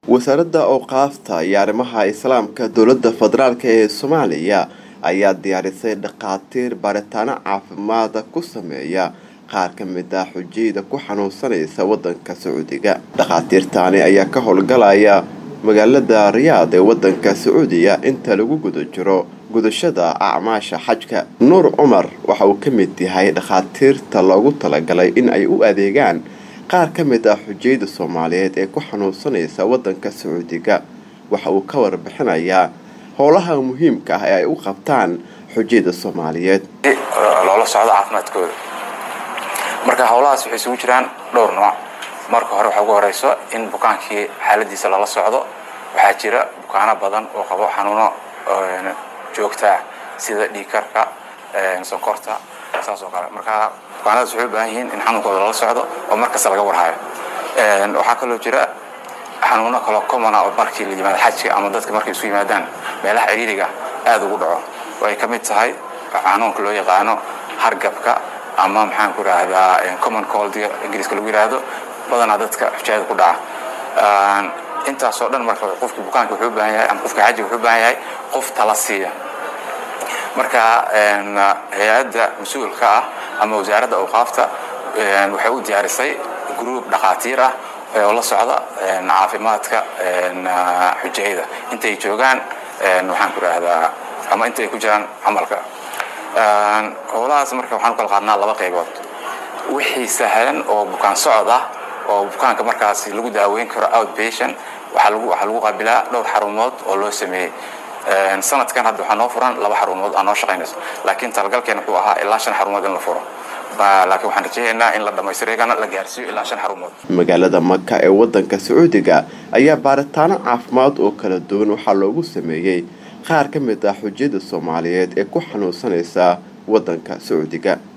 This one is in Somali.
wasaaradda awqaafta iyo arrimaha islaamka dowladda federaalk ee soomaaliya ayaa diyaarisay dhakhaatiir baaritaano caafimaada ku sameeya qaar ka mid ah xujayda ku xanuunsanaysa wadanka sacuudiga dhakhaatiirtaani ayaa ka howlgalaya magaalada riyaad ee wadanka sacuudiya inta lagu guda jiro gudashada acmaasha xajka nuur cumar waxa uu ka mid yahay dhakhaatiirta loogu talagalay in ay u adeegaan qaar ka mid ah xujayda soomaaliyeed ee ku xanuunsanaysa wadanka sacuudiga waxa uu ka warbixinayaa howlaha muhiimka ah ee ay u qabtaan xujayda soomaaliyeed loola socdo caafimaadkooda marka howlahaas waxay isugu jiraan dhowr nooc marka hore waxaa ugu horeyso in bukaankii xaaladiisa lala socdo waxaa jira bukaano badan oo qabo xanuuno joogtaa sida dhiigkarka sonkorta saas oo kale marka bukaanadaas waxay u baahan yihiin in xanuunkooda lala socdo oo markasta laga warhayo waxaa kaloo jira xanuuno kaloo commona oo markii la yimaado xajka ama dadka markay isu yimaadaan meelaha ciriiriga aada ugu dhaco oo ay ka mid tahay xanuunka loo yaqaano hargabka ama maxaan ku idhaahdaa common coldiga ingiriiska lagu yidhaahdo badanaa dadka xujaayada ku dhaca intaasoo dhan marka qofki bukaanka wuxuu u baahan yahay ama qofka xajiga wuxuu u baahan yahay qof tala siiya marka hay-adda mas-uulka ah ama wasaaradda awqaafta waxay u diyaarisay group dhakhaatiir ah oo la socda caafimaadka xujayada intay joogaan waxaan ku idhaahdaa ama intay ku jiraan camalka howlahaas marka waxaan u kala qaadnaa laba qaybood wixii sahlan oo bukaan socod ah oo bukaanka markaasi lagu daaweyn karo outpatient waxaa lagu waxaa lagu qaabilaa dhowr xarumood oo loo sameeyey sanadkan hadda waxaa noo furan laba xarumood aa noo shaqaynayso laakiin talagalkeen wuxuu ahaa ilaa shan xarumood in la furo laakiin waxaan rajaynaynaa in la dhammaystireegana la gaarsiiyo ilaa shan xarumood magaalada maka ee wadanka sacuudiga ayaa baaritaano caafimaad oo kala duwan waxaa loogu sameeyey qaar ka mid ah xujyada soomaaliyeed ee ku xanuunsanaysa wadanka sacuudiga